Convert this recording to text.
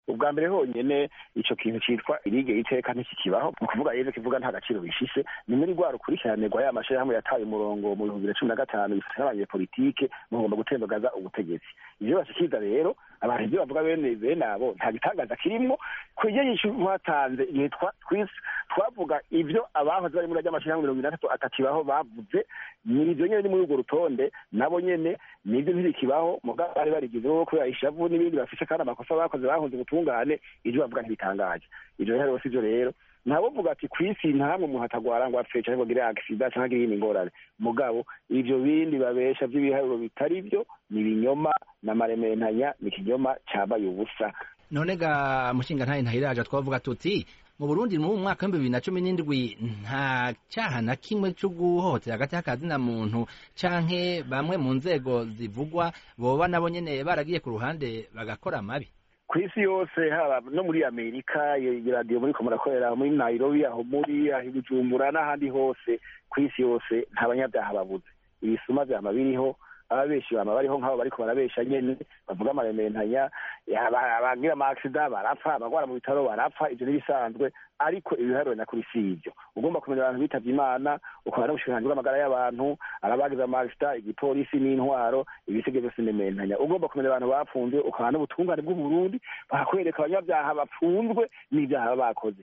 ubwa mbere honyene ico kintu citwa irige iteka ntikikibaho ni ukuvuga rero kivuga nta gaciro bishise ni muri rwa rukurikiranirwa ya mashirahamwe yataye umurongo mu bihumbi bibiri na cumi na gatanu bifata n'abanyepolitike mugomba gutembagaza ubutegetsi ivyo bashikiriza rero abantu ivyo bavuga bene bene abo nta gitangaza kirimwo kwiryo nyishu mwatanze igihe twavuga ivyo abahoze bari muri ry'amashirahamwe mirongo itandatu atakibaho bavuze ni ivyo nyene ni muri urwo rutonde nabo nyene nivyo ntibikibaho mugabo bari barigizeho kubera ishavu n'ibindi bafise kandi amakosa bakoze bahunze ubutungane ivyo bavuga ntibitangaje ivyo rero si vyo rero ntawovuga ati kw'isi ntamwe umuntu atagwara ngo apfe canke ngo agire agisida canke agire iyindi ngorane mugabo ivyo bindi babesha vy'ibiharuro bitari vyo ni ibinyoma n'amarementanya ni ikinyoma cabaye ubusa none ga mushinga ntaye ntahiraje twavuga tuti mu Burundi mu mwaka w'ibihumbi bibiri na cumi n'indwi nta cyaha na kimwe cyo guhohotera hagati y'akazina muntu canke bamwe mu nzego zivugwa boba nabo nyene baragiye ku ruhande bagakora amabi ku isi yose haba no muri amerika radiyo muri ko murakorera muri nairobi aho muri aho bujumbura n'ahandi hose ku isi yose nta banyabyaha babuze ibisuma vyama biriho ababeshi bama bariho nk'abo bariko barabesha nyene bavuga amarementanya abagira amaakisida barapfa abagwara mu bitaro barapfa ivyo n'ibisanzwe ariko ibiharuro nakuri si ivyo ugomba kumenya abantu bitavye imana ukaba n'ubushikiranganji bw'amagara y'abantu arabagize amaakisida igipolisi n'intwaro ibisige vyose n'imentanya ugomba kumenya abantu bapfunzwe ukaba n'ubutungane bw'uburundi bakwereka abanyabyaha bapfunzwe n'ivyaha baba bakoze